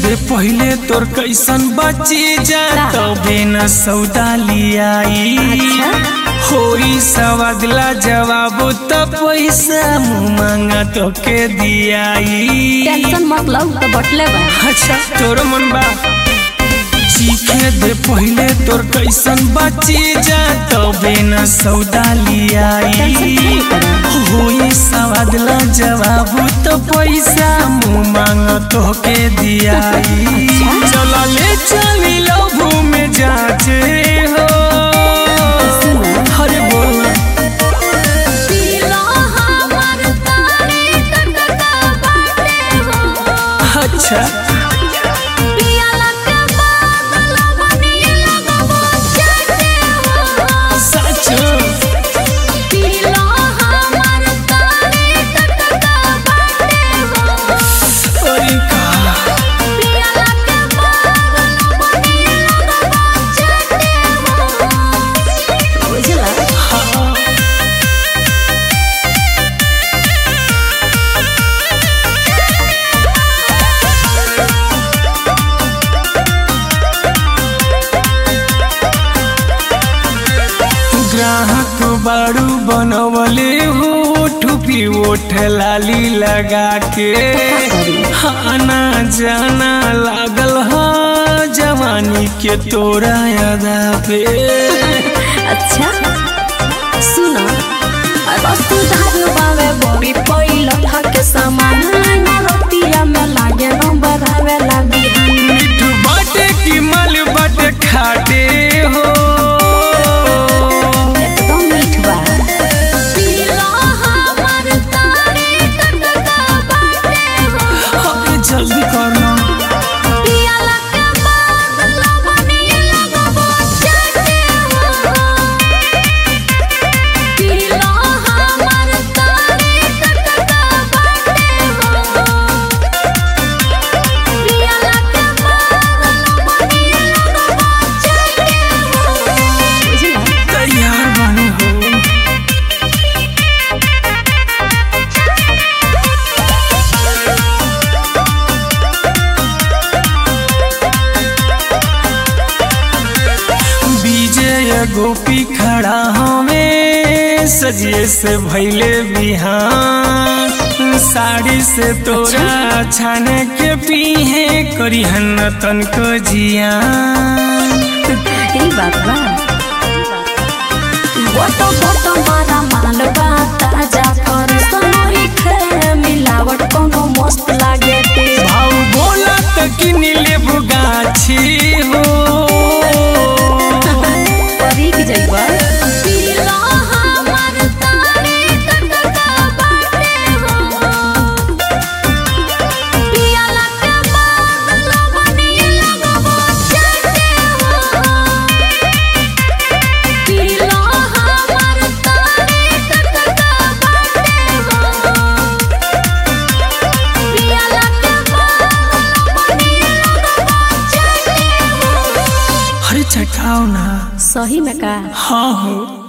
दे पहले तोर कैसन बची जा तबे न सौदा लियाई होई सवादला जवाब त पैसा मुँह मांगा तो के दियाई टेंशन मत लो तो बटले बा अच्छा तोर मन बा सीखे दे पहले तोर कैसन बची जा तबे न सौदा लियाई होई सवादला जवाब तो पैसा मुँह मांग तो के दियाई चला ले चली लभू में जाचे हो हरे बोल अच्छा सच अरे का हाँ ग्राहक बारू बनवले हो ठुपी ओठ लाली लगा के आना जाना लागल ह जवानी के तोरा यादा पे अच्छा सुनो वस्तु धानु बावे बड़ी पहिलो थके सामान लाइन रोटिया में लागे नंबर आवे लागी मिठ बाटे की मल बाटे खाटे हो एकदम मीठ बा अरे जल्दी करना तैयार बने हो विजय गोपी खड़ा हमें सजिए से भैले बिहान साड़ी से तोरा छाने के पीहे करी हन तन को जियान ई बात बा गोटो गोटो मारा माल बा ताजा कर सोनोई खे मिलावट कोनो मस्त लागे ते भाव बोला तो किन लेबू गाछी हो परी की जइबा अरे चटाओ ना सही में का हाँ हो